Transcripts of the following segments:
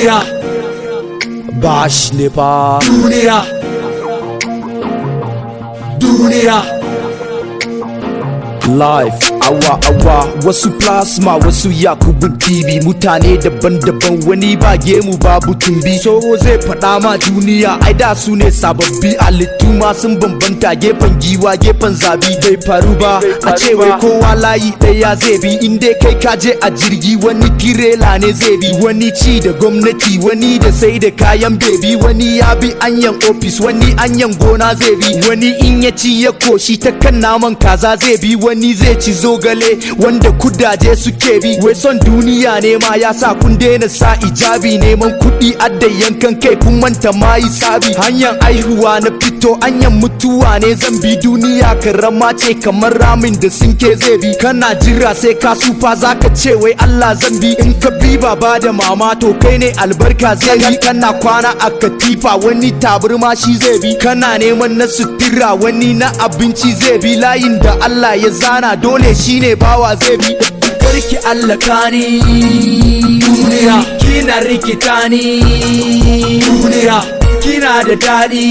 duniya bash ne fa duniya duniya life awa awa wasu plasma wasu yakubun tv mutane daban-daban wani ba gemu babu tumbi so zai faɗa ma duniya ai da su ne sababbi halittu ma sun bambanta gefen giwa gefen zabi bai faru ba a ce wai kowa layi ɗaya zai bi in dai kai ka je a jirgi wani tirela ne zai bi wani ci da gwamnati wani da sai da kayan bebi wani ya bi anyan ofis wani anyan gona zai bi wani in ya ci ya koshi ta kan naman kaza zai bi wani zai ci zogale wanda kudaje suke bi wai son duniya ne ma ya sa kun daina sa ijabi neman kuɗi adda yankan kai kun manta ma yi sabi hanyar aihuwa na fito hanyar mutuwa ne zan bi duniya karama ce kamar ramin da sinke zai bi kana jira sai ka sufa zaka ce wai Allah zan bi in ka bi baba da mama to kai ne albarka zai yi kana kwana a katifa wani taburma shi zai bi kana neman na sutura wani na abinci zai bi layin da Allah ya zana dole shine bawa zai bi karki Allah kani duniya kina rikita ni duniya kina da dadi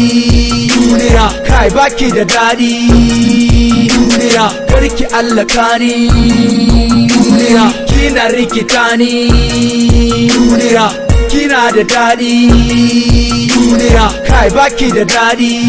duniya kai baki da dadi duniya karki Allah kani duniya kina rikita ni duniya kina da dadi duniya kai baki da dadi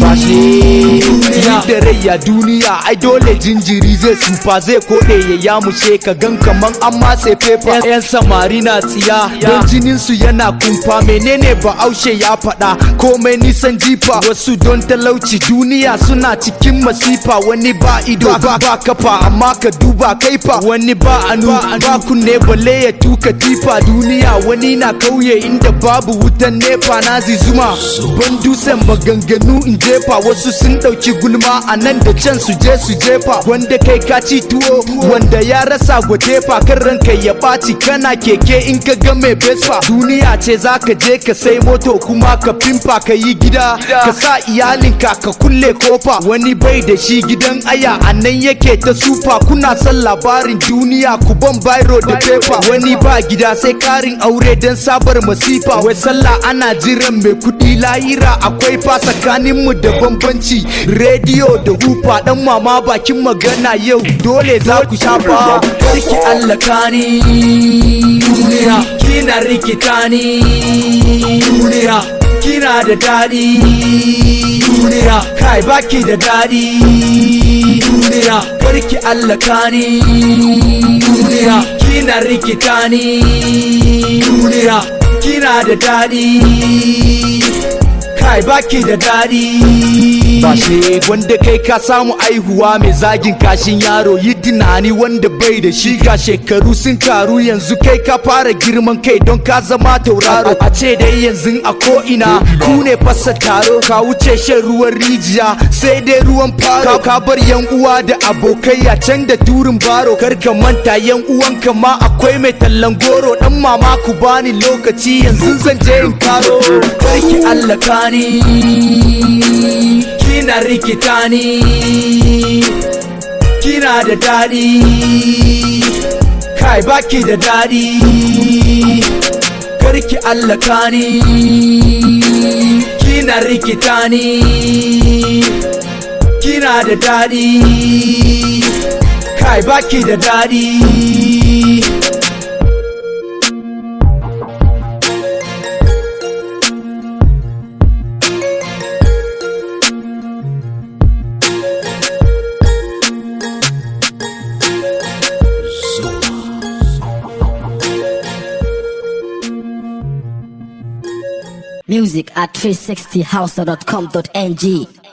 duniya da rayya duniya ai dole jinjiri zai sufa zai kode ya yamushe ka gan kaman an matse fefa yan samari na tsiya don jinin su yana kumfa menene ba aushe ya faɗa komai nisan jifa wasu don talauci duniya suna cikin masifa wani ba ido ba ba kafa amma ka duba kaifa wani ba anu ba kunne balle ya tuka tifa duniya wani na kauye inda babu wutan nefa na zizuma ban dusan maganganu in jefa wasu sun ɗauki gulma a nan da can su je su jefa wanda kai ka ci tuwo wanda ya rasa gwatefa kan ranka ya ɓaci kana keke in ka ga mai besfa duniya ce za ka je ka sai moto kuma ka fimfa ka yi gida ka sa iyalinka ka kulle kofa wani bai da shi gidan aya a nan yake ta sufa kuna son labarin duniya ku ban bairo da fefa wani ba gida sai karin aure don sabar masifa wai sallah ana jiran mai kuɗi lahira akwai fa tsakanin mu da bambanci rediyo da hufa dan mama bakin magana yau dole za ku shafa karki Allah kani duniya kina rikita ni duniya kina da dadi duniya kai baki da dadi duniya karki Allah kani duniya kina rikita ni duniya kina da dadi kai baki da dadi ba shi wanda kai ka samu aihuwa mai zagin kashin yaro yi tunani wanda bai da shi ga shekaru sun karu yanzu kai ka fara girman kai don ka zama tauraro a ce dai yanzu a ko'ina ku ne fasa taro ka wuce shan ruwan rijiya sai dai ruwan faro ka bar yan uwa da abokai a can da turin baro kar ka manta yan uwanka ma akwai mai tallan goro dan mama ku bani lokaci yanzu zan je in karo karki Allah kani kina rikita ni kina da dadi kai baki da dadi karki Allah kani kina rikita ni kina da dadi kai baki da dadi Music at 360house.com.ng